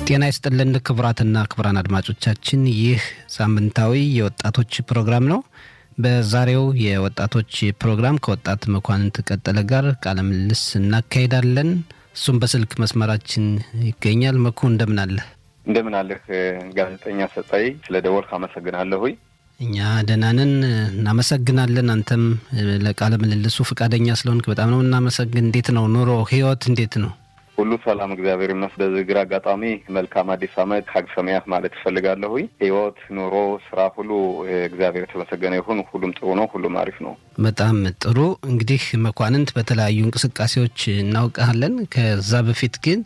ጤና ይስጥልን ክቡራትና ክቡራን አድማጮቻችን ይህ ሳምንታዊ የወጣቶች ፕሮግራም ነው። በዛሬው የወጣቶች ፕሮግራም ከወጣት መኳንንት ቀጠለ ጋር ቃለ ምልልስ እናካሄዳለን። እሱም በስልክ መስመራችን ይገኛል። መኩ እንደምን አለህ? እንደምን አለህ ጋዜጠኛ ሰጣይ፣ ስለ ደወልክ አመሰግናለሁኝ። እኛ ደህና ነን፣ እናመሰግናለን። አንተም ለቃለ ምልልሱ ፈቃደኛ ስለሆንክ በጣም ነው እናመሰግን። እንዴት ነው ኑሮ፣ ህይወት እንዴት ነው? ሁሉ ሰላም እግዚአብሔር ይመስገን። በዝግር አጋጣሚ መልካም አዲስ ዓመት ሀግ ሰማያት ማለት እፈልጋለሁኝ። ህይወት፣ ኑሮ፣ ስራ ሁሉ እግዚአብሔር የተመሰገነ ይሁን። ሁሉም ጥሩ ነው። ሁሉም አሪፍ ነው። በጣም ጥሩ። እንግዲህ መኳንንት በተለያዩ እንቅስቃሴዎች እናውቃለን። ከዛ በፊት ግን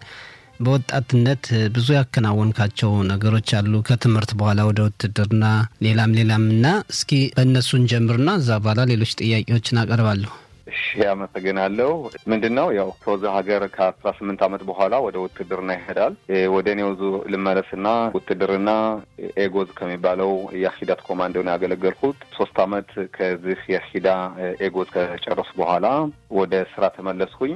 በወጣትነት ብዙ ያከናወንካቸው ነገሮች አሉ። ከትምህርት በኋላ ወደ ውትድርና፣ ሌላም ሌላም እና እስኪ በእነሱን ጀምርና እዛ በኋላ ሌሎች ጥያቄዎችን አቀርባለሁ። እሺ አመሰግናለሁ። ምንድን ነው ያው ከወዛ ሀገር ከአስራ ስምንት ዓመት በኋላ ወደ ውትድርና ይሄዳል። ወደ እኔው ዙ ልመለስና ውትድርና ኤጎዝ ከሚባለው የሂዳት ኮማንዶ ነው ያገለገልኩት። ሶስት ዓመት ከዚህ የሂዳ ኤጎዝ ከጨረሱ በኋላ ወደ ስራ ተመለስኩኝ።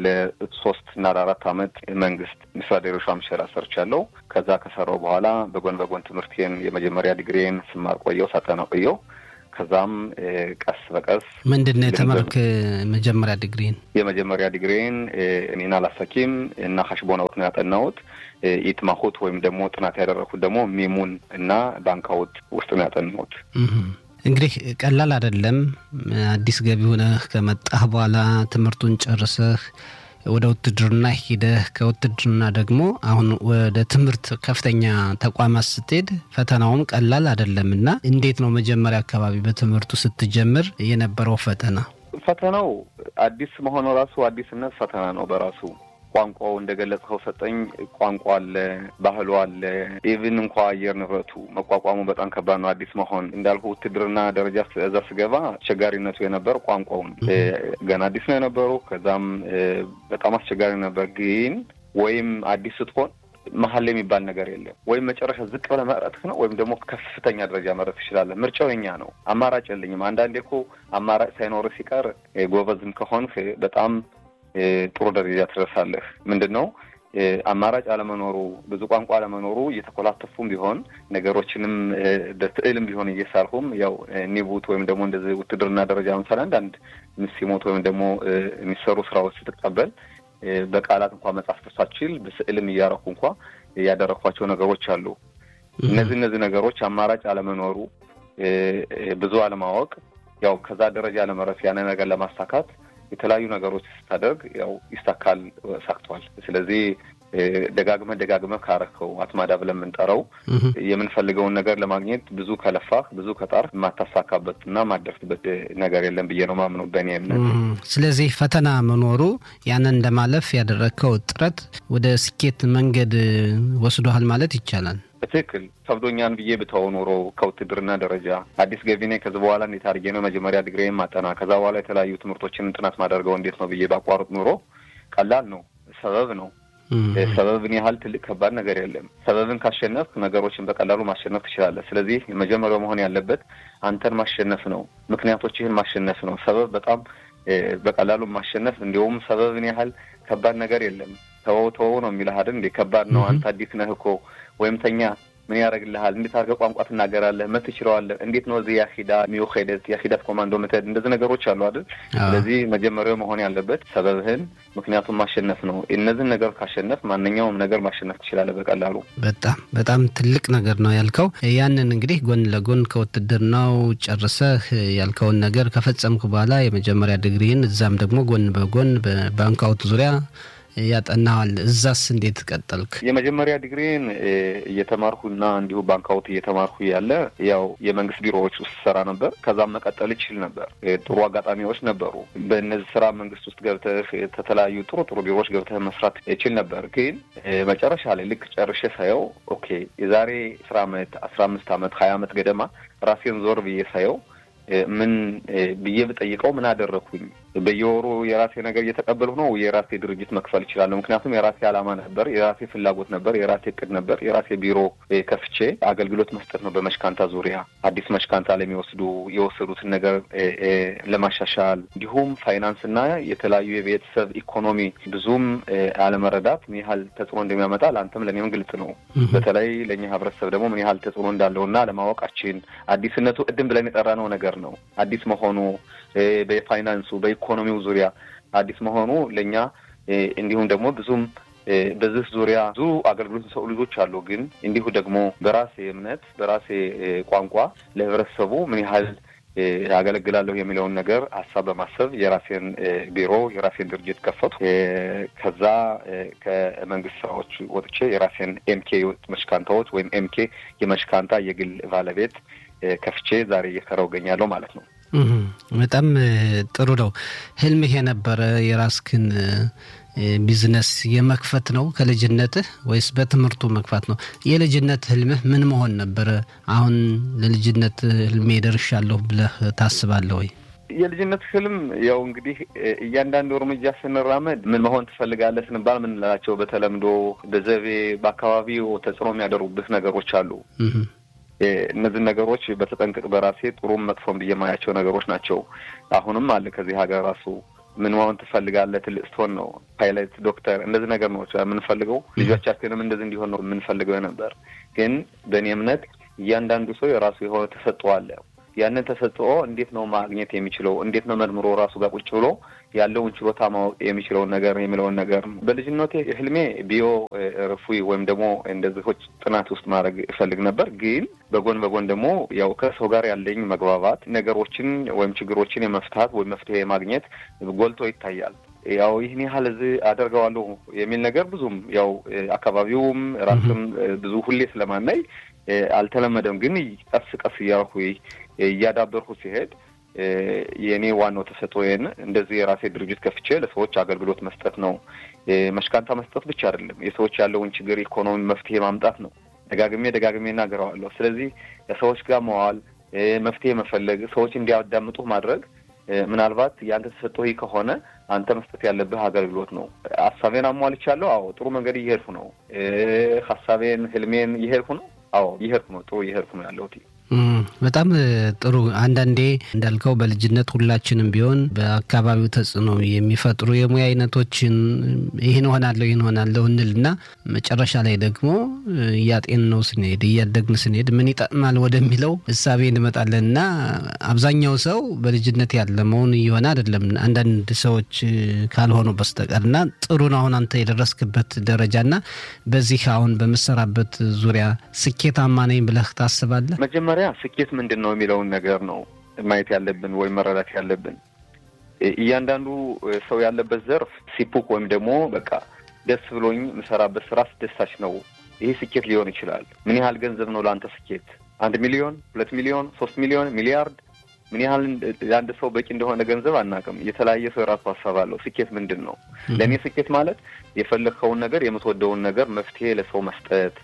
ለሶስት እና ለአራት ዓመት መንግስት ሚኒስትር ምሸራ ሰርቻለሁ። ከዛ ከሰራው በኋላ በጎን በጎን ትምህርቴን የመጀመሪያ ዲግሪን ስማር ቆየው ሳጠና ቆየው ከዛም ቀስ በቀስ ምንድን ነው የተማርክ? መጀመሪያ ዲግሪን የመጀመሪያ ዲግሪን እኔን አላሳኪም እና ሀሽቦናውት ነው ያጠናሁት። ኢትማሁት ወይም ደግሞ ጥናት ያደረኩት ደግሞ ሚሙን እና ባንካውት ውስጥ ነው ያጠናሁት። እንግዲህ ቀላል አይደለም። አዲስ ገቢ ሆነህ ከመጣህ በኋላ ትምህርቱን ጨርሰህ ወደ ውትድርና ሂደህ ከውትድርና ደግሞ አሁን ወደ ትምህርት ከፍተኛ ተቋማት ስትሄድ ፈተናውም ቀላል አይደለም እና እንዴት ነው መጀመሪያ አካባቢ በትምህርቱ ስትጀምር የነበረው ፈተና? ፈተናው አዲስ መሆኑ ራሱ አዲስነት ፈተና ነው በራሱ ቋንቋው እንደገለጽከው ሰጠኝ ቋንቋ አለ፣ ባህሉ አለ። ኢቭን እንኳ አየር ንብረቱ መቋቋሙ በጣም ከባድ ነው። አዲስ መሆን እንዳልኩ ውትድርና ደረጃ እዛ ስገባ አስቸጋሪነቱ የነበር ቋንቋውን ገና አዲስ ነው የነበሩ። ከዛም በጣም አስቸጋሪ ነበር። ግን ወይም አዲስ ስትሆን መሀል የሚባል ነገር የለም። ወይም መጨረሻ ዝቅ ብለህ መቅረትህ ነው ወይም ደግሞ ከፍተኛ ደረጃ መረት ትችላለህ። ምርጫው የኛ ነው። አማራጭ የለኝም። አንዳንዴ እኮ አማራጭ ሳይኖርህ ሲቀር ጎበዝም ከሆንህ በጣም ጥሩ ደረጃ ትደርሳለህ። ምንድን ነው አማራጭ አለመኖሩ ብዙ ቋንቋ አለመኖሩ እየተኮላተፉም ቢሆን ነገሮችንም በስዕልም ቢሆን እየሳልሁም ያው ኒቡት ወይም ደግሞ እንደዚህ ውትድርና ደረጃ ምሳሌ አንዳንድ ሲሞት ወይም ደግሞ የሚሰሩ ስራዎች ስትቀበል በቃላት እንኳ መጻፍ ሳትችል በስዕልም እያረኩ እንኳ ያደረኳቸው ነገሮች አሉ። እነዚህ እነዚህ ነገሮች አማራጭ አለመኖሩ ብዙ አለማወቅ ያው ከዛ ደረጃ ለመረፍ ያንን ነገር ለማሳካት የተለያዩ ነገሮች ስታደርግ ያው ይሳካል፣ ሳክቷል። ስለዚህ ደጋግመህ ደጋግመህ ካረከው አትማዳ ብለን የምንጠራው የምንፈልገውን ነገር ለማግኘት ብዙ ከለፋህ ብዙ ከጣር የማታሳካበት እና የማደርስበት ነገር የለም ብዬ ነው ማምነው በእኔ እምነት። ስለዚህ ፈተና መኖሩ ያንን ለማለፍ ያደረግከው ጥረት ወደ ስኬት መንገድ ወስዶሃል ማለት ይቻላል። በትክክል ከብዶኛን ብዬ ብተው ኖሮ ከውትድርና ደረጃ አዲስ ገቢ ነኝ። ከዚህ በኋላ እንዴት አድርጌ ነው መጀመሪያ ዲግሪዬን ማጠና፣ ከዛ በኋላ የተለያዩ ትምህርቶችን ጥናት ማደርገው እንዴት ነው ብዬ ባቋርጥ ኑሮ ቀላል ነው። ሰበብ ነው። ሰበብን ያህል ትልቅ ከባድ ነገር የለም። ሰበብን ካሸነፍ ነገሮችን በቀላሉ ማሸነፍ ትችላለህ። ስለዚህ መጀመሪያው መሆን ያለበት አንተን ማሸነፍ ነው። ምክንያቶችህን ማሸነፍ ነው። ሰበብ በጣም በቀላሉ ማሸነፍ እንዲሁም ሰበብን ያህል ከባድ ነገር የለም። ተወው ተወው ነው የሚልህ አይደል እንዴ? ከባድ ነው። አንተ አዲስ ነህ እኮ ወይም ተኛ ምን ያደርግልሃል? እንዴት አድርገህ ቋንቋ ትናገራለህ? መት ትችለዋለህ? እንዴት ነው እዚህ ያሂዳ ሚውሄደት ያሂዳት ኮማንዶ ምትሄድ? እንደዚህ ነገሮች አሉ አይደል? ስለዚህ መጀመሪያው መሆን ያለበት ሰበብህን ምክንያቱም ማሸነፍ ነው። እነዚህን ነገር ካሸነፍ ማንኛውም ነገር ማሸነፍ ትችላለህ በቀላሉ። በጣም በጣም ትልቅ ነገር ነው ያልከው። ያንን እንግዲህ ጎን ለጎን ከውትድርናው ጨርሰህ ያልከውን ነገር ከፈጸምክ በኋላ የመጀመሪያ ዲግሪህን እዛም ደግሞ ጎን በጎን በባንካውት ዙሪያ ያጠናዋል። እዛስ እንዴት ቀጠልክ? የመጀመሪያ ዲግሪን እየተማርኩና እንዲሁ ባንካውት እየተማርኩ ያለ ያው የመንግስት ቢሮዎች ውስጥ ሰራ ነበር። ከዛም መቀጠል ይችል ነበር። ጥሩ አጋጣሚዎች ነበሩ። በእነዚህ ስራ መንግስት ውስጥ ገብተህ የተለያዩ ጥሩ ጥሩ ቢሮዎች ገብተህ መስራት ይችል ነበር። ግን መጨረሻ ላይ ልክ ጨርሼ ሳየው ኦኬ የዛሬ አስራ አመት አስራ አምስት አመት ሀያ አመት ገደማ ራሴን ዞር ብዬ ሳየው ምን ብዬ ብጠይቀው ምን አደረግኩኝ? በየወሩ የራሴ ነገር እየተቀበልሁ ነው የራሴ ድርጅት መክፈል እችላለሁ። ምክንያቱም የራሴ ዓላማ ነበር፣ የራሴ ፍላጎት ነበር፣ የራሴ እቅድ ነበር። የራሴ ቢሮ ከፍቼ አገልግሎት መስጠት ነው በመሽካንታ ዙሪያ አዲስ መሽካንታ ለሚወስዱ የወሰዱትን ነገር ለማሻሻል እንዲሁም ፋይናንስና የተለያዩ የቤተሰብ ኢኮኖሚ ብዙም አለመረዳት ምን ያህል ተጽዕኖ እንደሚያመጣ ለአንተም ለእኔም ግልጽ ነው። በተለይ ለእኛ ህብረተሰብ ደግሞ ምን ያህል ተጽዕኖ እንዳለውና ለማወቃችን አዲስነቱ ቅድም ብለን የጠራነው ነገር ነው። አዲስ መሆኑ በፋይናንሱ በኢኮኖሚው ዙሪያ አዲስ መሆኑ ለእኛ እንዲሁም ደግሞ ብዙም በዚህ ዙሪያ ብዙ አገልግሎት የሚሰጡ ልጆች አሉ። ግን እንዲሁ ደግሞ በራሴ እምነት በራሴ ቋንቋ ለህብረተሰቡ ምን ያህል ያገለግላለሁ የሚለውን ነገር ሀሳብ በማሰብ የራሴን ቢሮ የራሴን ድርጅት ከፈቱ። ከዛ ከመንግስት ስራዎች ወጥቼ የራሴን ኤምኬ መሽካንታዎች ወይም ኤምኬ የመሽካንታ የግል ባለቤት ከፍቼ ዛሬ እየሰራሁ እገኛለሁ ማለት ነው። በጣም ጥሩ ነው። ህልምህ የነበረ የራስክን ቢዝነስ የመክፈት ነው ከልጅነትህ ወይስ በትምህርቱ መግፋት ነው? የልጅነት ህልምህ ምን መሆን ነበረ? አሁን ለልጅነት ህልሜ ደርሻለሁ ብለህ ታስባለህ ወይ? የልጅነት ህልም ያው እንግዲህ እያንዳንዱ እርምጃ ስንራመድ ምን መሆን ትፈልጋለህ ስንባል ምንላቸው በተለምዶ በዘቤ በአካባቢው ተጽዕኖ የሚያደርጉብህ ነገሮች አሉ። እነዚህ ነገሮች በተጠንቅቅ በራሴ ጥሩም መጥፎም ብዬ የማያቸው ነገሮች ናቸው። አሁንም አለ ከዚህ ሀገር ራሱ ምን መሆን ትፈልጋለህ? ትልቅ ስትሆን ነው ፓይለት፣ ዶክተር እንደዚህ ነገር ነው የምንፈልገው። ልጆቻችንም እንደዚህ እንዲሆን ነው የምንፈልገው ነበር። ግን በእኔ እምነት እያንዳንዱ ሰው የራሱ የሆነ ተሰጥኦ አለ። ያንን ተሰጥኦ እንዴት ነው ማግኘት የሚችለው? እንዴት ነው መርምሮ ራሱ ጋር ቁጭ ብሎ ያለውን ችሎታ ማወቅ የሚችለውን ነገር የሚለውን ነገር በልጅነቴ ህልሜ ቢዮ ርፉይ ወይም ደግሞ እንደዚሆች ጥናት ውስጥ ማድረግ እፈልግ ነበር። ግን በጎን በጎን ደግሞ ያው ከሰው ጋር ያለኝ መግባባት ነገሮችን ወይም ችግሮችን የመፍታት ወይም መፍትሄ የማግኘት ጎልቶ ይታያል። ያው ይህን ያህል እዚህ አደርገዋለሁ የሚል ነገር ብዙም ያው አካባቢውም ራስም ብዙ ሁሌ ስለማናይ አልተለመደም። ግን ቀስ ቀስ እያልኩ እያዳበርኩ ሲሄድ የእኔ ዋናው ተሰጥኦዬን እንደዚህ የራሴ ድርጅት ከፍቼ ለሰዎች አገልግሎት መስጠት ነው። መሽካንታ መስጠት ብቻ አይደለም፣ የሰዎች ያለውን ችግር ኢኮኖሚ መፍትሄ ማምጣት ነው። ደጋግሜ ደጋግሜ እናገረዋለሁ። ስለዚህ ከሰዎች ጋር መዋል፣ መፍትሄ መፈለግ፣ ሰዎች እንዲያዳምጡ ማድረግ ምናልባት የአንተ ተሰጥኦ ከሆነ አንተ መስጠት ያለብህ አገልግሎት ነው። ሀሳቤን አሟልቻለሁ። አዎ ጥሩ መንገድ እየሄድኩ ነው። ሀሳቤን ህልሜን እየሄድኩ ነው። አዎ እየሄድኩ ነው። ጥሩ እየሄድኩ ነው ያለሁት። በጣም ጥሩ። አንዳንዴ እንዳልከው በልጅነት ሁላችንም ቢሆን በአካባቢው ተጽዕኖ የሚፈጥሩ የሙያ አይነቶችን ይህን ሆናለሁ ይህን ሆናለሁ እንልና መጨረሻ ላይ ደግሞ እያጤን ነው ስንሄድ እያደግን ስንሄድ ምን ይጠቅማል ወደሚለው እሳቤ እንመጣለን እና አብዛኛው ሰው በልጅነት ያለመውን እየሆነ አይደለም አንዳንድ ሰዎች ካልሆኑ በስተቀር እና ጥሩ ነው አሁን አንተ የደረስክበት ደረጃ እና በዚህ አሁን በምሰራበት ዙሪያ ስኬታማ ነኝ ብለህ ታስባለህ? መጀመሪያ ስኬት ምንድን ነው የሚለውን ነገር ነው ማየት ያለብን ወይም መረዳት ያለብን። እያንዳንዱ ሰው ያለበት ዘርፍ ሲፑክ ወይም ደግሞ በቃ ደስ ብሎኝ የምሰራበት ስራ አስደሳች ነው፣ ይሄ ስኬት ሊሆን ይችላል። ምን ያህል ገንዘብ ነው ለአንተ ስኬት? አንድ ሚሊዮን፣ ሁለት ሚሊዮን፣ ሶስት ሚሊዮን፣ ሚሊያርድ ምን ያህል ለአንድ ሰው በቂ እንደሆነ ገንዘብ አናውቅም። የተለያየ ሰው የራሱ ሀሳብ አለው። ስኬት ምንድን ነው? ለእኔ ስኬት ማለት የፈለግከውን ነገር የምትወደውን ነገር መፍትሄ ለሰው መስጠት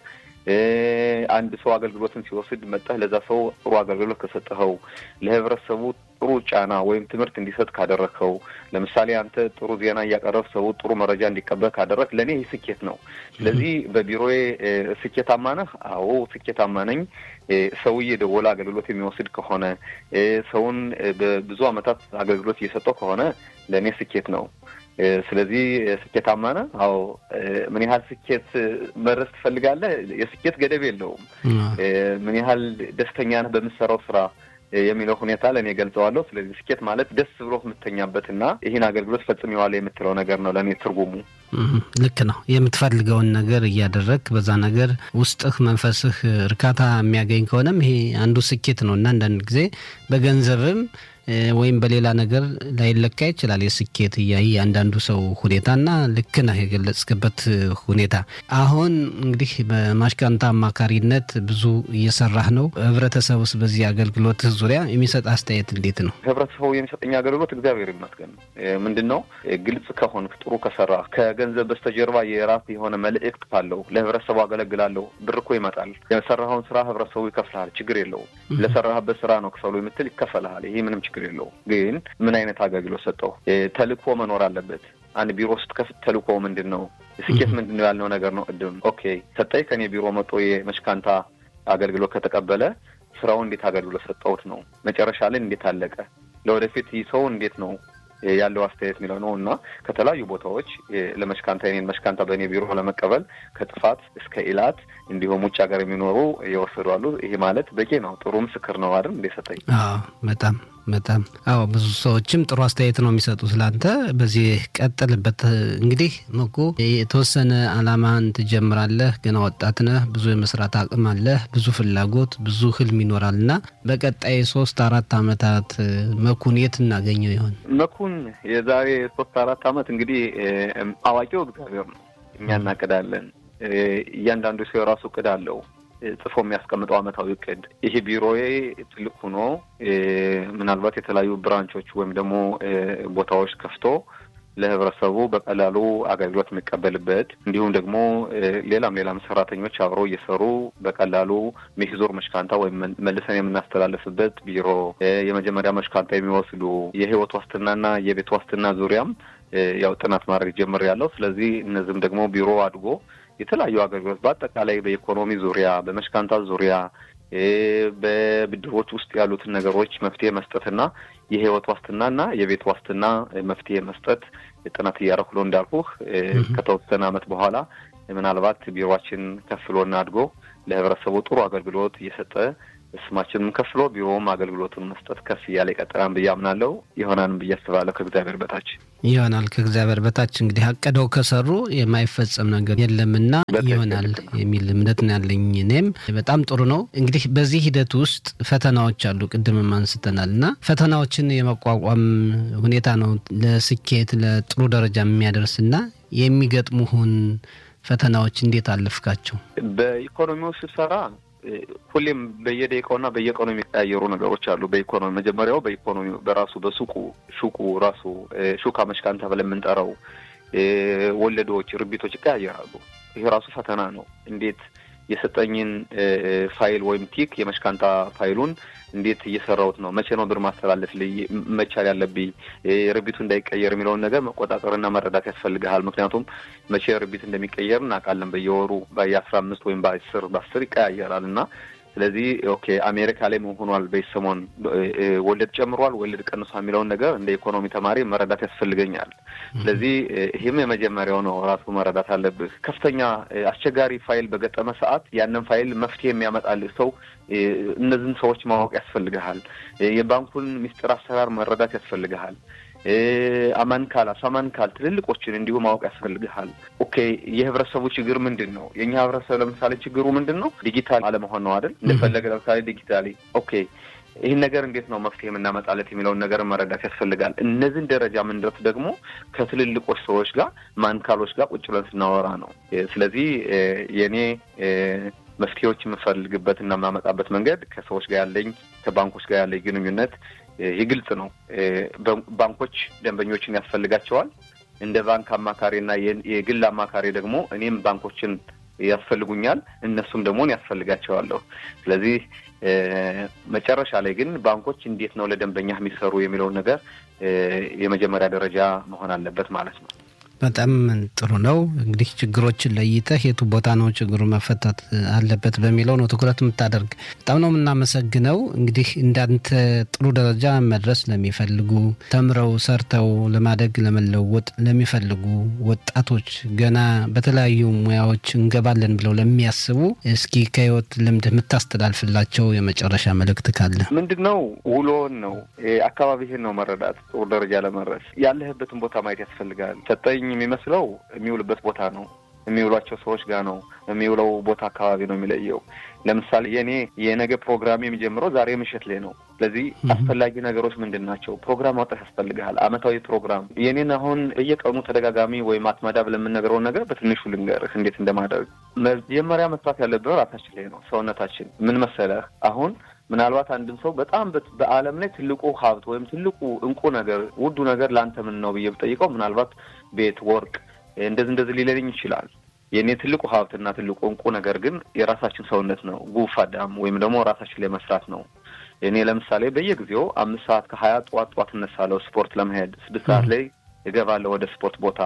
አንድ ሰው አገልግሎትን ሲወስድ መጠህ ለዛ ሰው ጥሩ አገልግሎት ከሰጠኸው፣ ለህብረተሰቡ ጥሩ ጫና ወይም ትምህርት እንዲሰጥ ካደረግከው፣ ለምሳሌ አንተ ጥሩ ዜና እያቀረብ ሰው ጥሩ መረጃ እንዲቀበል ካደረግ ለእኔ ይህ ስኬት ነው። ስለዚህ በቢሮዬ ስኬታማ ነህ? አዎ ስኬታማ ነኝ። ሰው እየደወለ አገልግሎት የሚወስድ ከሆነ ሰውን በብዙ ዓመታት አገልግሎት እየሰጠው ከሆነ ለእኔ ስኬት ነው። ስለዚህ ስኬታማ ነህ? አዎ። ምን ያህል ስኬት መድረስ ትፈልጋለህ? የስኬት ገደብ የለውም። ምን ያህል ደስተኛ ነህ በምትሰራው ስራ የሚለው ሁኔታ ለእኔ ገልጸዋለሁ። ስለዚህ ስኬት ማለት ደስ ብሎ የምተኛበትና ይህን አገልግሎት ፈጽሜዋለሁ የምትለው ነገር ነው ለእኔ ትርጉሙ። ልክ ነው። የምትፈልገውን ነገር እያደረግ በዛ ነገር ውስጥህ መንፈስህ እርካታ የሚያገኝ ከሆነም ይሄ አንዱ ስኬት ነው እና አንዳንድ ጊዜ በገንዘብም ወይም በሌላ ነገር ላይለካ ይችላል። የስኬት እያንዳንዱ ሰው ሁኔታና ልክ ነህ የገለጽክበት ሁኔታ። አሁን እንግዲህ በማሽካንታ አማካሪነት ብዙ እየሰራህ ነው። ህብረተሰብ ውስጥ በዚህ አገልግሎት ዙሪያ የሚሰጥ አስተያየት እንዴት ነው? ህብረተሰቡ የሚሰጠኝ አገልግሎት እግዚአብሔር ይመስገን ምንድን ነው ግልጽ ከሆንክ ጥሩ ከሰራ ከገንዘብ በስተጀርባ የራስ የሆነ መልእክት ካለው ለህብረተሰቡ አገለግላለሁ ብር እኮ ይመጣል። የሰራኸውን ስራ ህብረተሰቡ ይከፍልሃል። ችግር የለውም። ለሰራህበት ስራ ነው ክፈሉ የምትል ይከፈልሃል። ይሄ ምንም ችግር የለውም። ግን ምን አይነት አገልግሎት ሰጠው? ተልእኮ መኖር አለበት። አንድ ቢሮ ስትከፍት ተልእኮ ምንድን ነው? ስኬት ምንድን ነው ያልነው ነገር ነው። ቅድም ኦኬ ሰጠኝ ከኔ ቢሮ መጦ የመሽካንታ አገልግሎት ከተቀበለ ስራው እንዴት አገልግሎት ሰጠውት ነው። መጨረሻ ላይ እንዴት አለቀ፣ ለወደፊት ይህ ሰው እንዴት ነው ያለው አስተያየት የሚለው ነው እና ከተለያዩ ቦታዎች ለመሽካንታ የኔን መሽካንታ በእኔ ቢሮ ለመቀበል ከጥፋት እስከ ኢላት እንዲሁም ውጭ ሀገር የሚኖሩ የወሰዱ አሉ። ይሄ ማለት በቂ ነው። ጥሩ ምስክር ነው አይደል? እንደ ሰጠኝ በጣም በጣም አዎ፣ ብዙ ሰዎችም ጥሩ አስተያየት ነው የሚሰጡ ስላንተ። በዚህ ቀጥልበት። እንግዲህ መኩ የተወሰነ አላማን ትጀምራለህ። ገና ወጣት ነህ። ብዙ የመስራት አቅም አለህ። ብዙ ፍላጎት፣ ብዙ ህልም ይኖራል እና በቀጣይ ሶስት አራት አመታት መኩን የት እናገኘው ይሆን? መኩን የዛሬ ሶስት አራት አመት እንግዲህ አዋቂው እግዚአብሔር ነው። እኛ እናቅዳለን። እያንዳንዱ ሰው የራሱ እቅድ አለው ጽፎ የሚያስቀምጠው አመታዊ እቅድ። ይሄ ቢሮዬ ትልቅ ሆኖ ምናልባት የተለያዩ ብራንቾች ወይም ደግሞ ቦታዎች ከፍቶ ለህብረተሰቡ በቀላሉ አገልግሎት የሚቀበልበት እንዲሁም ደግሞ ሌላም ሌላም ሰራተኞች አብረው እየሰሩ በቀላሉ ሚሂዞር መሽካንታ ወይም መልሰን የምናስተላልፍበት ቢሮ፣ የመጀመሪያ መሽካንታ የሚወስዱ የህይወት ዋስትናና የቤት ዋስትና ዙሪያም ያው ጥናት ማድረግ ጀምሬያለሁ። ስለዚህ እነዚህም ደግሞ ቢሮ አድጎ የተለያዩ አገልግሎት በአጠቃላይ በኢኮኖሚ ዙሪያ በመሽካንታ ዙሪያ በብድሮች ውስጥ ያሉትን ነገሮች መፍትሄ መስጠትና የህይወት ዋስትናና የቤት ዋስትና መፍትሄ መስጠት ጥናት እያደረኩ ነው። እንዳልኩህ ከተወሰነ አመት በኋላ ምናልባት ቢሮችን ከፍሎና አድጎ ለህብረተሰቡ ጥሩ አገልግሎት እየሰጠ ስማችንም ከፍሎ ቢሮውም አገልግሎቱን መስጠት ከፍ እያለ ይቀጥላል ብዬ አምናለሁ። ይሆናልም ብዬ አስባለሁ። ከእግዚአብሔር በታች ይሆናል። ከእግዚአብሔር በታች እንግዲህ አቅደው ከሰሩ የማይፈጸም ነገር የለምና ይሆናል የሚል እምነት ነው ያለኝ። እኔም በጣም ጥሩ ነው። እንግዲህ በዚህ ሂደት ውስጥ ፈተናዎች አሉ፣ ቅድምም አንስተናል እና ፈተናዎችን የመቋቋም ሁኔታ ነው ለስኬት ለጥሩ ደረጃ የሚያደርስና የሚገጥሙህን ፈተናዎች እንዴት አለፍካቸው? በኢኮኖሚው ስትሰራ ሁሌም በየደቂቃውና በየቀኑ የሚቀያየሩ ነገሮች አሉ። በኢኮኖሚ መጀመሪያው በኢኮኖሚ በራሱ በሱቁ ሱቁ ራሱ ሹካ መሽካንታ ብለን የምንጠራው ወለዶች፣ ርቢቶች ይቀያየራሉ። ይሄ ራሱ ፈተና ነው። እንዴት የሰጠኝን ፋይል ወይም ቲክ የመሽካንታ ፋይሉን እንዴት እየሰራሁት ነው? መቼ ነው ብር ማስተላለፍ መቻል ያለብኝ? ርቢቱ እንዳይቀየር የሚለውን ነገር መቆጣጠርና መረዳት ያስፈልግሃል። ምክንያቱም መቼ ርቢት እንደሚቀየር እናውቃለን። በየወሩ በየአስራ አምስት ወይም በአስር በአስር ይቀያየራል እና ስለዚህ ኦኬ አሜሪካ ላይ ሆኗል በሰሞን ወለድ ጨምሯል፣ ወለድ ቀንሷ የሚለውን ነገር እንደ ኢኮኖሚ ተማሪ መረዳት ያስፈልገኛል። ስለዚህ ይህም የመጀመሪያው ነው፣ ራሱ መረዳት አለብህ። ከፍተኛ አስቸጋሪ ፋይል በገጠመ ሰዓት ያንን ፋይል መፍትሄ የሚያመጣልህ ሰው እነዚህን ሰዎች ማወቅ ያስፈልግሃል። የባንኩን ሚስጥር አሰራር መረዳት ያስፈልግሃል። አማንካል አሳማንካል ትልልቆችን እንዲሁ ማወቅ ያስፈልግሃል። ኦኬ የህብረተሰቡ ችግር ምንድን ነው? የእኛ ህብረተሰብ ለምሳሌ ችግሩ ምንድን ነው? ዲጂታል አለመሆን ነው አይደል? እንደፈለገ ለምሳሌ ዲጂታሊ ኦኬ ይህን ነገር እንዴት ነው መፍትሄ የምናመጣለት የሚለውን ነገር መረዳት ያስፈልጋል። እነዚህን ደረጃ ምንድረስ ደግሞ ከትልልቆች ሰዎች ጋር ማንካሎች ጋር ቁጭ ብለን ስናወራ ነው። ስለዚህ የእኔ መፍትሄዎች የምፈልግበት እና የማመጣበት መንገድ ከሰዎች ጋር ያለኝ ከባንኮች ጋር ያለኝ ግንኙነት ይህ ግልጽ ነው። ባንኮች ደንበኞችን ያስፈልጋቸዋል። እንደ ባንክ አማካሪና የግል አማካሪ ደግሞ እኔም ባንኮችን ያስፈልጉኛል፣ እነሱም ደግሞ ያስፈልጋቸዋለሁ። ስለዚህ መጨረሻ ላይ ግን ባንኮች እንዴት ነው ለደንበኛ የሚሰሩ የሚለውን ነገር የመጀመሪያ ደረጃ መሆን አለበት ማለት ነው። በጣም ጥሩ ነው። እንግዲህ ችግሮችን ለይተህ የቱ ቦታ ነው ችግሩ መፈታት አለበት በሚለው ነው ትኩረት የምታደርግ። በጣም ነው የምናመሰግነው። እንግዲህ እንዳንተ ጥሩ ደረጃ መድረስ ለሚፈልጉ ተምረው ሰርተው ለማደግ ለመለወጥ ለሚፈልጉ ወጣቶች ገና በተለያዩ ሙያዎች እንገባለን ብለው ለሚያስቡ እስኪ ከህይወት ልምድ የምታስተላልፍላቸው የመጨረሻ መልእክት ካለ ምንድን ነው? ውሎን ነው አካባቢህን ነው መረዳት። ጥሩ ደረጃ ለመድረስ ያለህበትን ቦታ ማየት ያስፈልጋል። ሰጠኝ የሚመስለው የሚውልበት ቦታ ነው። የሚውሏቸው ሰዎች ጋር ነው የሚውለው ቦታ አካባቢ ነው የሚለየው። ለምሳሌ የእኔ የነገ ፕሮግራም የሚጀምረው ዛሬ ምሽት ላይ ነው። ስለዚህ አስፈላጊ ነገሮች ምንድን ናቸው? ፕሮግራም ማውጣት ያስፈልግሃል። አመታዊ ፕሮግራም የኔን አሁን በየቀኑ ተደጋጋሚ ወይም አትመዳ ብለን የምንነግረውን ነገር በትንሹ ልንገርህ እንዴት እንደማደርግ። መጀመሪያ መስራት ያለብን ራሳችን ላይ ነው። ሰውነታችን ምን መሰለህ አሁን ምናልባት አንድም ሰው በጣም በዓለም ላይ ትልቁ ሀብት ወይም ትልቁ እንቁ ነገር ውዱ ነገር ለአንተ ምን ነው ብዬ ብጠይቀው ምናልባት ቤት፣ ወርቅ እንደዚህ እንደዚህ ሊለኝ ይችላል። የእኔ ትልቁ ሀብትና ትልቁ እንቁ ነገር ግን የራሳችን ሰውነት ነው። ጉፍ አዳም ወይም ደግሞ ራሳችን ላይ መስራት ነው። እኔ ለምሳሌ በየጊዜው አምስት ሰዓት ከሀያ ጠዋት ጠዋት እነሳለሁ ስፖርት ለመሄድ ስድስት ሰዓት ላይ እገባለሁ ወደ ስፖርት ቦታ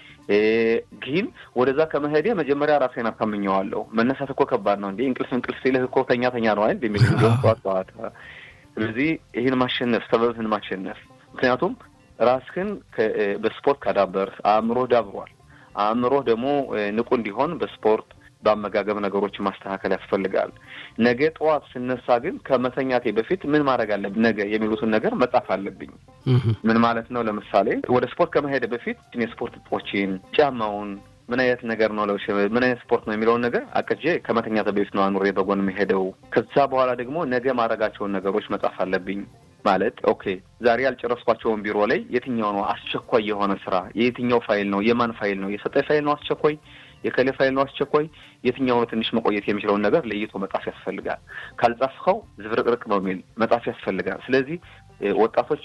ግን ወደዛ ከመሄዴ መጀመሪያ ራሴን አሳምኘዋለሁ። መነሳት እኮ ከባድ ነው እንዴ! እንቅልፍ እንቅልፍ ሲልህ እኮ ተኛ ተኛ ነው አይደል የሚል ጠዋት ጠዋት። ስለዚህ ይህን ማሸነፍ ሰበብህን ማሸነፍ ምክንያቱም ራስህን በስፖርት ካዳበር አእምሮህ ዳብሯል። አእምሮህ ደግሞ ንቁ እንዲሆን በስፖርት በአመጋገብ ነገሮችን ማስተካከል ያስፈልጋል። ነገ ጠዋት ስነሳ ግን ከመተኛቴ በፊት ምን ማድረግ አለብኝ ነገ የሚሉትን ነገር መጻፍ አለብኝ። ምን ማለት ነው? ለምሳሌ ወደ ስፖርት ከመሄድ በፊት የስፖርት እጦችን፣ ጫማውን ምን አይነት ነገር ነው ለብሼ ምን አይነት ስፖርት ነው የሚለውን ነገር አቅጄ ከመተኛቴ በፊት ነው አኑሬ በጎን የሚሄደው። ከዛ በኋላ ደግሞ ነገ ማድረጋቸውን ነገሮች መጻፍ አለብኝ። ማለት ኦኬ ዛሬ ያልጨረስኳቸውን ቢሮ ላይ የትኛው ነው አስቸኳይ የሆነ ስራ፣ የየትኛው ፋይል ነው፣ የማን ፋይል ነው፣ የሰጠኝ ፋይል ነው አስቸኳይ የከሌ ፋይል ነው አስቸኳይ፣ የትኛው ነው ትንሽ መቆየት የሚችለውን ነገር ለይቶ መጻፍ ያስፈልጋል። ካልጻፍኸው ዝብርቅርቅ ነው የሚል መጻፍ ያስፈልጋል። ስለዚህ ወጣቶች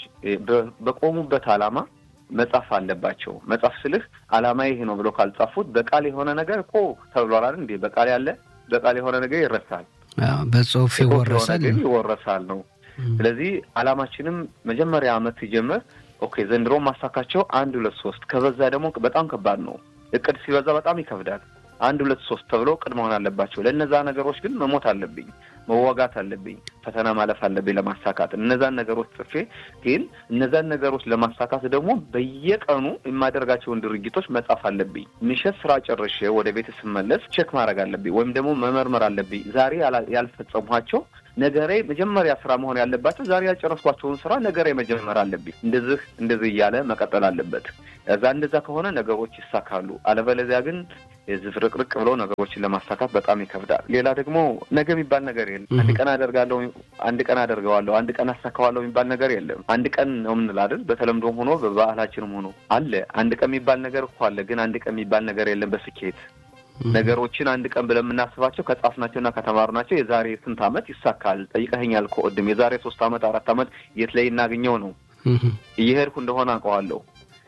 በቆሙበት ዓላማ መጻፍ አለባቸው። መጻፍ ስልህ ዓላማ ይሄ ነው ብሎ ካልጻፉት በቃል የሆነ ነገር እኮ ተብሏል አይደል እንዴ? በቃል ያለ በቃል የሆነ ነገር ይረሳል፣ በጽሁፍ ይወረሳል ግን ይወረሳል ነው። ስለዚህ ዓላማችንም መጀመሪያ ዓመት ሲጀምር ኦኬ ዘንድሮ ማሳካቸው አንድ ሁለት ሶስት ከበዛ ደግሞ በጣም ከባድ ነው። እቅድ ሲበዛ በጣም ይከብዳል። አንድ ሁለት ሶስት ተብሎ ቅድ መሆን አለባቸው። ለእነዛ ነገሮች ግን መሞት አለብኝ፣ መዋጋት አለብኝ፣ ፈተና ማለፍ አለብኝ ለማሳካት እነዛን ነገሮች ጽፌ ግን እነዛን ነገሮች ለማሳካት ደግሞ በየቀኑ የማደርጋቸውን ድርጊቶች መጻፍ አለብኝ። ምሽት ስራ ጨርሼ ወደ ቤት ስመለስ ቼክ ማድረግ አለብኝ ወይም ደግሞ መመርመር አለብኝ። ዛሬ ያልፈጸሟቸው ነገሬ መጀመሪያ ስራ መሆን ያለባቸው ዛሬ ያልጨረስኳቸውን ስራ ነገሬ መጀመር አለብኝ። እንደዚህ እንደዚህ እያለ መቀጠል አለበት። እዛ እንደዛ ከሆነ ነገሮች ይሳካሉ። አለበለዚያ ግን ዝፍርቅርቅ ብለው ነገሮችን ለማሳካት በጣም ይከብዳል። ሌላ ደግሞ ነገ የሚባል ነገር የለም። አንድ ቀን አደርጋለሁ፣ አንድ ቀን አደርገዋለሁ፣ አንድ ቀን አሳካዋለሁ የሚባል ነገር የለም። አንድ ቀን ነው የምንል አይደል? በተለምዶም ሆኖ በባህላችንም ሆኖ አለ። አንድ ቀን የሚባል ነገር እኮ አለ። ግን አንድ ቀን የሚባል ነገር የለም በስኬት ነገሮችን አንድ ቀን ብለን የምናስባቸው ከጻፍናቸውና ከተማርናቸው የዛሬ ስንት ዓመት ይሳካል ጠይቀኸኛል እኮ ቅድም። የዛሬ ሶስት ዓመት አራት ዓመት የት ላይ እናገኘው ነው እየሄድኩ እንደሆነ አውቀዋለሁ።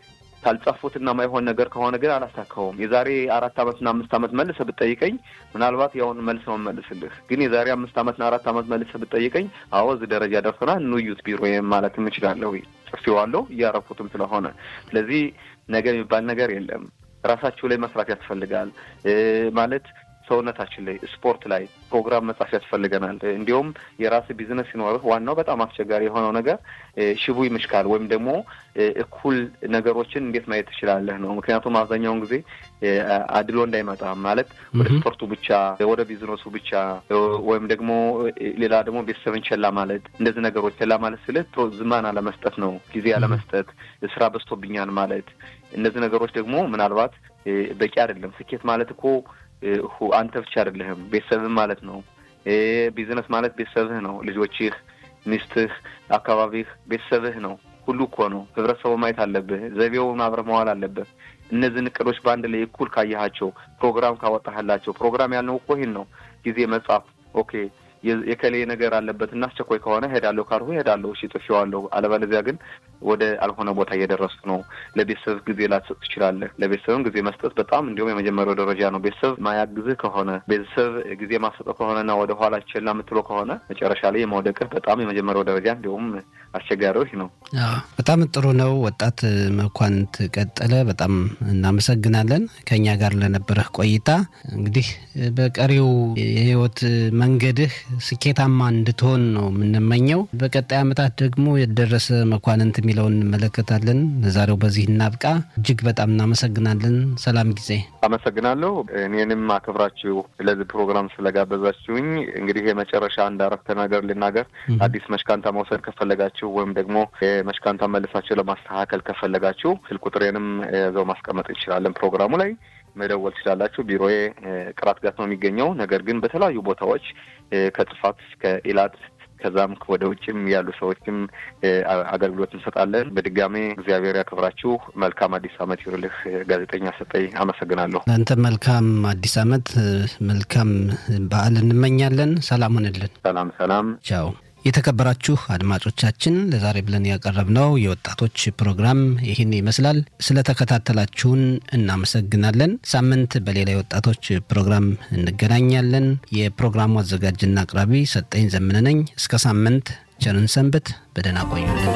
ካልጻፉትና ማይሆን ነገር ከሆነ ግን አላሳካውም። የዛሬ አራት ዓመትና አምስት ዓመት መልሰህ ብትጠይቀኝ ምናልባት ያውን መልስ ነው መልስልህ። ግን የዛሬ አምስት ዓመትና አራት ዓመት መልሰህ ብትጠይቀኝ አዎ እዚህ ደረጃ ደርሰናል እንዩት ቢሮ ማለትም እችላለሁ። ጽፌዋለሁ እያረኩትም ስለሆነ ስለዚህ ነገ የሚባል ነገር የለም። ራሳችሁ ላይ መስራት ያስፈልጋል ማለት ሰውነታችን ላይ ስፖርት ላይ ፕሮግራም መጻፍ ያስፈልገናል። እንዲሁም የራስ ቢዝነስ ሲኖርህ ዋናው በጣም አስቸጋሪ የሆነው ነገር ሽቡ ይምሽካል ወይም ደግሞ እኩል ነገሮችን እንዴት ማየት ትችላለህ ነው። ምክንያቱም አብዛኛውን ጊዜ አድሎ እንዳይመጣ ማለት ወደ ስፖርቱ ብቻ ወደ ቢዝነሱ ብቻ ወይም ደግሞ ሌላ ደግሞ ቤተሰብን ቸላ ማለት እንደዚህ ነገሮች ቸላ ማለት ስልህ ዝማን አለመስጠት ነው። ጊዜ አለመስጠት፣ ስራ በዝቶብኛል ማለት እነዚህ ነገሮች ደግሞ ምናልባት በቂ አይደለም። ስኬት ማለት እኮ አንተ ብቻ አይደለህም፣ ቤተሰብህ ማለት ነው። ቢዝነስ ማለት ቤተሰብህ ነው። ልጆችህ፣ ሚስትህ፣ አካባቢህ ቤተሰብህ ነው። ሁሉ እኮ ነው። ህብረተሰቡ ማየት አለብህ። ዘይቤውን አብረህ መዋል አለብህ። እነዚህን እቅዶች በአንድ ላይ እኩል ካየሃቸው፣ ፕሮግራም ካወጣህላቸው፣ ፕሮግራም ያልነው እኮ ይህን ነው። ጊዜ መጻፍ ኦኬ የከሌ ነገር አለበት እና አስቸኳይ ከሆነ ሄዳለሁ ካልሁ ሄዳለሁ፣ እሺ ጥፌዋለሁ። አለበለዚያ ግን ወደ አልሆነ ቦታ እየደረስኩ ነው። ለቤተሰብ ጊዜ ላትሰጥ ትችላለህ። ለቤተሰብም ጊዜ መስጠት በጣም እንዲሁም የመጀመሪያው ደረጃ ነው። ቤተሰብ ማያግዝህ ከሆነ ቤተሰብ ጊዜ ማሰጠው ከሆነና ወደ ኋላ ችላ የምትለው ከሆነ መጨረሻ ላይ የመውደቅህ በጣም የመጀመሪያው ደረጃ እንዲሁም አስቸጋሪዎች ነው። በጣም ጥሩ ነው። ወጣት መኳንንት ቀጠለ፣ በጣም እናመሰግናለን ከኛ ጋር ለነበረህ ቆይታ። እንግዲህ በቀሪው የህይወት መንገድህ ስኬታማ እንድትሆን ነው የምንመኘው። በቀጣይ ዓመታት ደግሞ የደረሰ መኳንንት የሚለውን እንመለከታለን። ለዛሬው በዚህ እናብቃ። እጅግ በጣም እናመሰግናለን። ሰላም ጊዜ። አመሰግናለሁ። እኔንም አክብራችሁ ለዚህ ፕሮግራም ስለጋበዛችሁኝ። እንግዲህ የመጨረሻ አንድ አረፍተ ነገር ልናገር። አዲስ መሽካንታ መውሰድ ከፈለጋችሁ ወይም ደግሞ መሽካንታ መልሳችሁ ለማስተካከል ከፈለጋችሁ ስልክ ቁጥሬንም እዛው ማስቀመጥ እንችላለን ፕሮግራሙ ላይ መደወል ትችላላችሁ። ቢሮዬ ቅራት ጋት ነው የሚገኘው። ነገር ግን በተለያዩ ቦታዎች ከጥፋት እስከ ኢላት ከዛም ወደ ውጭም ያሉ ሰዎችም አገልግሎት እንሰጣለን። በድጋሜ እግዚአብሔር ያክብራችሁ። መልካም አዲስ ዓመት ይሁንልህ። ጋዜጠኛ ሰጠኝ አመሰግናለሁ። ለአንተ መልካም አዲስ ዓመት፣ መልካም በዓል እንመኛለን። ሰላም ሁንልን። ሰላም ሰላም። ቻው። የተከበራችሁ አድማጮቻችን ለዛሬ ብለን ያቀረብነው የወጣቶች ፕሮግራም ይህን ይመስላል። ስለተከታተላችሁን እናመሰግናለን። ሳምንት በሌላ የወጣቶች ፕሮግራም እንገናኛለን። የፕሮግራሙ አዘጋጅና አቅራቢ ሰጠኝ ዘመነ ነኝ። እስከ ሳምንት ቸርን ሰንብት። በደህና ቆዩልን።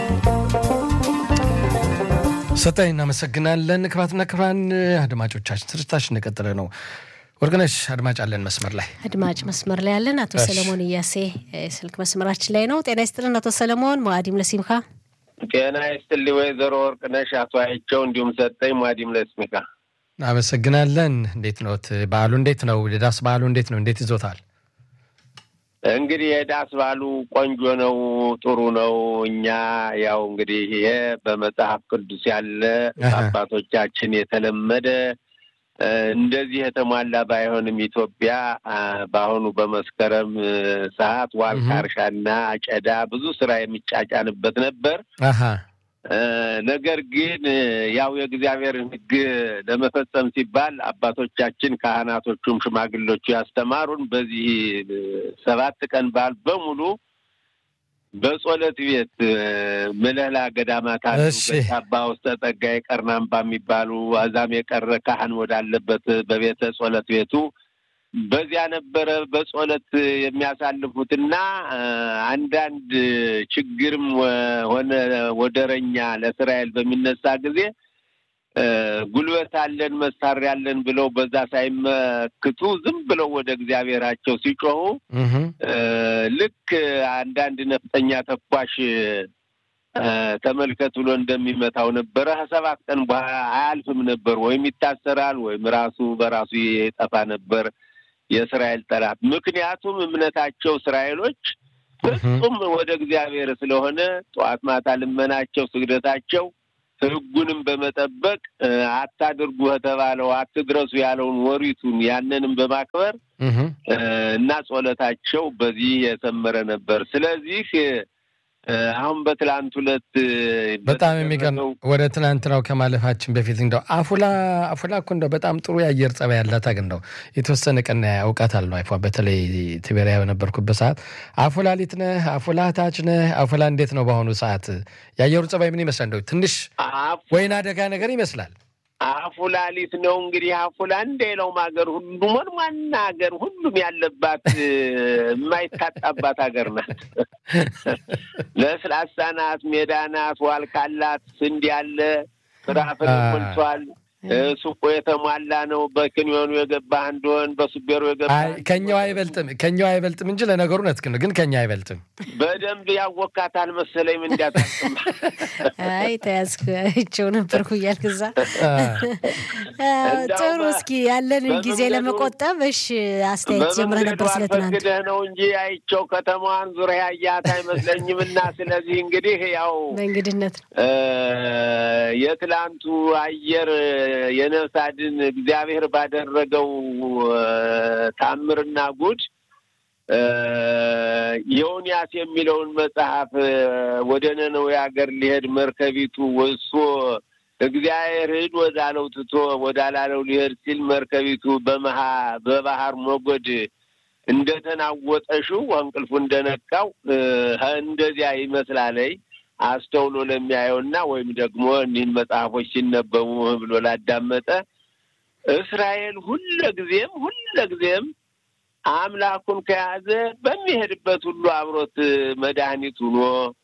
ሰጠኝ እናመሰግናለን። ክብራትና ክብራን አድማጮቻችን ስርጭታችን እንደቀጠለ ነው። ወርቅነሽ አድማጭ አለን መስመር ላይ አድማጭ መስመር ላይ ያለን አቶ ሰለሞን እያሴ ስልክ መስመራችን ላይ ነው። ጤና ይስጥልን አቶ ሰለሞን። ሙአዲም ለሲምካ ጤና ይስጥልኝ ወይዘሮ ወርቅነሽ አቶ አይቸው እንዲሁም ሰጠኝ ሙአዲም ለሲምካ አመሰግናለን። እንዴት ኖት? በዓሉ እንዴት ነው? የዳስ በዓሉ እንዴት ነው? እንዴት ይዞታል? እንግዲህ የዳስ በዓሉ ቆንጆ ነው፣ ጥሩ ነው። እኛ ያው እንግዲህ ይሄ በመጽሐፍ ቅዱስ ያለ አባቶቻችን የተለመደ እንደዚህ የተሟላ ባይሆንም ኢትዮጵያ በአሁኑ በመስከረም ሰዓት ዋልካ እርሻና አጨዳ ብዙ ስራ የሚጫጫንበት ነበር። ነገር ግን ያው የእግዚአብሔርን ሕግ ለመፈጸም ሲባል አባቶቻችን ካህናቶቹም ሽማግሌዎቹ ያስተማሩን በዚህ ሰባት ቀን በዓል በሙሉ በጸሎት ቤት ምለላ ገዳማት አሉ። በአባ ውስጠ ጸጋዬ ቀርናምባ የሚባሉ አዛም የቀረ ካህን ወዳለበት በቤተ ጸሎት ቤቱ በዚያ ነበረ በጸሎት የሚያሳልፉትና አንዳንድ ችግርም ሆነ ወደረኛ ለእስራኤል በሚነሳ ጊዜ ጉልበት አለን መሳሪያ አለን ብለው በዛ ሳይመክቱ ዝም ብለው ወደ እግዚአብሔራቸው ሲጮሁ ልክ አንዳንድ ነፍጠኛ ተኳሽ ተመልከት ብሎ እንደሚመታው ነበረ። ከሰባት ቀን በኋላ አያልፍም ነበር፣ ወይም ይታሰራል ወይም ራሱ በራሱ የጠፋ ነበር የእስራኤል ጠላት። ምክንያቱም እምነታቸው እስራኤሎች ፍጹም ወደ እግዚአብሔር ስለሆነ ጠዋት ማታ ልመናቸው፣ ስግደታቸው ሕጉንም በመጠበቅ አታድርጉ ከተባለው አትድረሱ ያለውን ወሪቱን ያንንም በማክበር እና ጸሎታቸው በዚህ የሰመረ ነበር። ስለዚህ አሁን በትላንት ሁለት በጣም የሚገርም ወደ ትናንትናው ከማለፋችን በፊት እንደው አፉላ አፉላ እኮ እንደው በጣም ጥሩ የአየር ጸባይ ያላት አገር እንደው የተወሰነ ቀን አውቃታለሁ። አይፏ በተለይ ትቤሪያ በነበርኩበት ሰዓት አፉላ ሊት ነህ፣ አፉላ ታች ነህ። አፉላ እንዴት ነው በአሁኑ ሰዓት የአየሩ ጸባይ ምን ይመስላል? እንደው ትንሽ ወይን አደጋ ነገር ይመስላል። አፉላ ሊት ነው እንግዲህ አፉላ እንደሌላውም ሀገር ሁሉም ዋና ሀገር ሁሉም ያለባት የማይታጣባት ሀገር ናት። ለስላሳ ናት፣ ሜዳ ናት፣ ዋልካላት፣ ስንዴ ያለ ፍራፍሬ ሞልቷል። ሱቁ የተሟላ ነው። በክንዮኑ የገባህ እንደሆን በሱቤሩ የገባህ ከኛው አይበልጥም ከኛው አይበልጥም እንጂ ለነገሩ እውነት ግን ግን ከኛ አይበልጥም። በደንብ ያወካታል መሰለኝ። ምን እንዲያታስም አይ ተያዝኩ አይቼው ነበርኩ እያልክ እዛ ጥሩ። እስኪ ያለንን ጊዜ ለመቆጠብ እሺ፣ አስተያየት ጀምረህ ነበር ስለ ትናንት ነው እንጂ አይቼው ከተማዋን ዙሪያ ያያት አይመስለኝም። እና ስለዚህ እንግዲህ ያው በእንግድነት ነው የትላንቱ አየር የነፍስ አድን እግዚአብሔር ባደረገው ታምርና ጉድ ዮንያስ የሚለውን መጽሐፍ ወደ ነነዌ ሀገር ሊሄድ መርከቢቱ ወሶ እግዚአብሔር ሂድ ወዳለው ትቶ ወዳላለው ሊሄድ ሲል መርከቢቱ በመሃ በባህር ሞገድ እንደተናወጠሽው እንቅልፉ እንደነቃው እንደዚያ ይመስላለይ አስተውሎ ለሚያየውና ወይም ደግሞ እኒህን መጽሐፎች ሲነበቡ ብሎ ላዳመጠ እስራኤል ሁለጊዜም ሁለጊዜም አምላኩን ከያዘ በሚሄድበት ሁሉ አብሮት መድኃኒት ሆኖ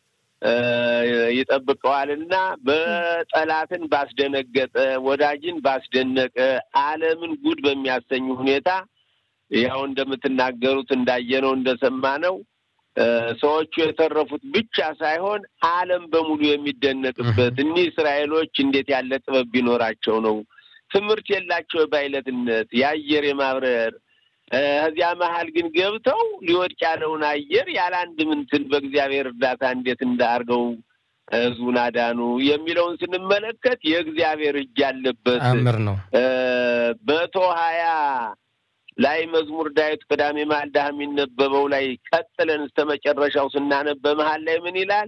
ይጠብቀዋልና በጠላትን ባስደነገጠ ወዳጅን ባስደነቀ ዓለምን ጉድ በሚያሰኝ ሁኔታ ያው እንደምትናገሩት እንዳየነው እንደሰማነው ሰዎቹ የተረፉት ብቻ ሳይሆን ዓለም በሙሉ የሚደነቅበት እኒህ እስራኤሎች እንዴት ያለ ጥበብ ቢኖራቸው ነው ትምህርት የላቸው ባይለትነት የአየር የማብረር ከዚያ መሀል ግን ገብተው ሊወድቅ ያለውን አየር ያለ አንድ ምንትን በእግዚአብሔር እርዳታ እንዴት እንዳርገው ሕዝቡን አዳኑ የሚለውን ስንመለከት የእግዚአብሔር እጅ ያለበት አምር ነው። መቶ ሀያ ላይ መዝሙር ዳዊት ቅዳሜ ማልዳ የሚነበበው ላይ ቀጥለን እስከ መጨረሻው ስናነብ በመሀል ላይ ምን ይላል?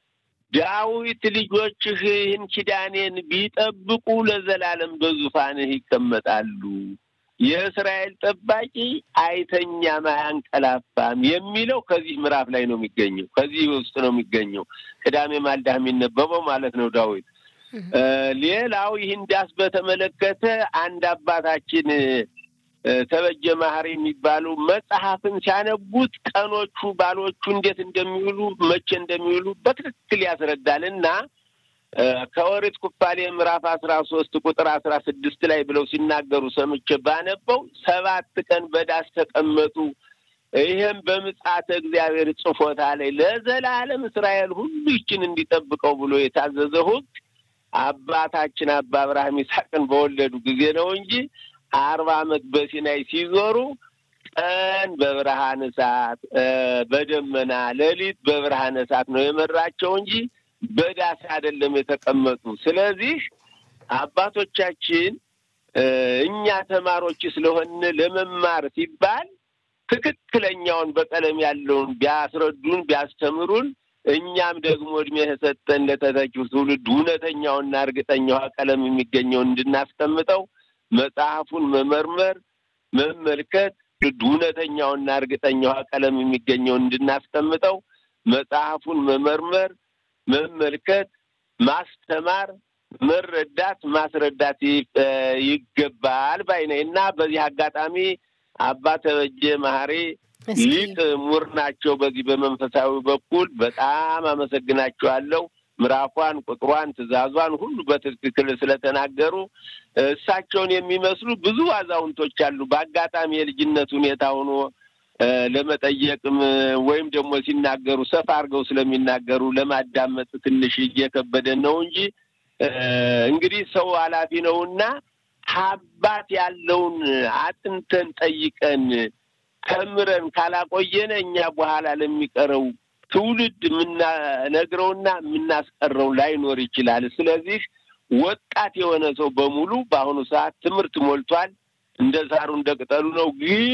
ዳዊት ልጆችህ ይህን ኪዳኔን ቢጠብቁ ለዘላለም በዙፋንህ ይቀመጣሉ፣ የእስራኤል ጠባቂ አይተኛም አያንቀላፋም የሚለው ከዚህ ምዕራፍ ላይ ነው የሚገኘው። ከዚህ ውስጥ ነው የሚገኘው ቅዳሜ ማልዳ የሚነበበው ማለት ነው ዳዊት። ሌላው ይህን ዳስ በተመለከተ አንድ አባታችን ተበጀ ማህሪ የሚባሉ መጽሐፍን ሲያነቡት ቀኖቹ ባሎቹ እንዴት እንደሚውሉ መቼ እንደሚውሉ በትክክል ያስረዳል እና ከኦሪት ኩፋሌ ምዕራፍ አስራ ሶስት ቁጥር አስራ ስድስት ላይ ብለው ሲናገሩ ሰምቼ ባነበው ሰባት ቀን በዳስ ተቀመጡ፣ ይህም በምጽአተ እግዚአብሔር ጽፎታ ላይ ለዘላለም እስራኤል ሁሉ ይችን እንዲጠብቀው ብሎ የታዘዘ ሕግ አባታችን አባ አብርሃም ይስሐቅን በወለዱ ጊዜ ነው እንጂ አርባ ዓመት በሲናይ ሲዞሩ ቀን በብርሃን እሳት በደመና ሌሊት በብርሃን እሳት ነው የመራቸው እንጂ በዳስ አይደለም የተቀመጡ። ስለዚህ አባቶቻችን እኛ ተማሪዎች ስለሆን ለመማር ሲባል ትክክለኛውን በቀለም ያለውን ቢያስረዱን ቢያስተምሩን እኛም ደግሞ እድሜ የሰጠን ለተተኪው ትውልድ እውነተኛውና እርግጠኛው ቀለም የሚገኘውን እንድናስቀምጠው መጽሐፉን መመርመር፣ መመልከት እውነተኛውና እርግጠኛው ቀለም የሚገኘውን እንድናስቀምጠው መጽሐፉን መመርመር፣ መመልከት፣ ማስተማር፣ መረዳት፣ ማስረዳት ይገባል ባይ ነኝ እና በዚህ አጋጣሚ አባ ተበጀ መሀሪ ሊቅ ምሁር ናቸው። በዚህ በመንፈሳዊ በኩል በጣም አመሰግናቸዋለሁ። ምዕራፏን፣ ቁጥሯን፣ ትእዛዟን ሁሉ በትክክል ስለተናገሩ እሳቸውን የሚመስሉ ብዙ አዛውንቶች አሉ። በአጋጣሚ የልጅነት ሁኔታ ሆኖ ለመጠየቅም ወይም ደግሞ ሲናገሩ ሰፋ አድርገው ስለሚናገሩ ለማዳመጥ ትንሽ እየከበደን ነው እንጂ እንግዲህ ሰው ኃላፊ ነውና አባት ያለውን አጥንተን ጠይቀን ተምረን ካላቆየነ እኛ በኋላ ለሚቀረው ትውልድ የምናነግረውና የምናስቀረው ላይኖር ይችላል። ስለዚህ ወጣት የሆነ ሰው በሙሉ በአሁኑ ሰዓት ትምህርት ሞልቷል። እንደ ሳሩ እንደ ቅጠሉ ነው ግን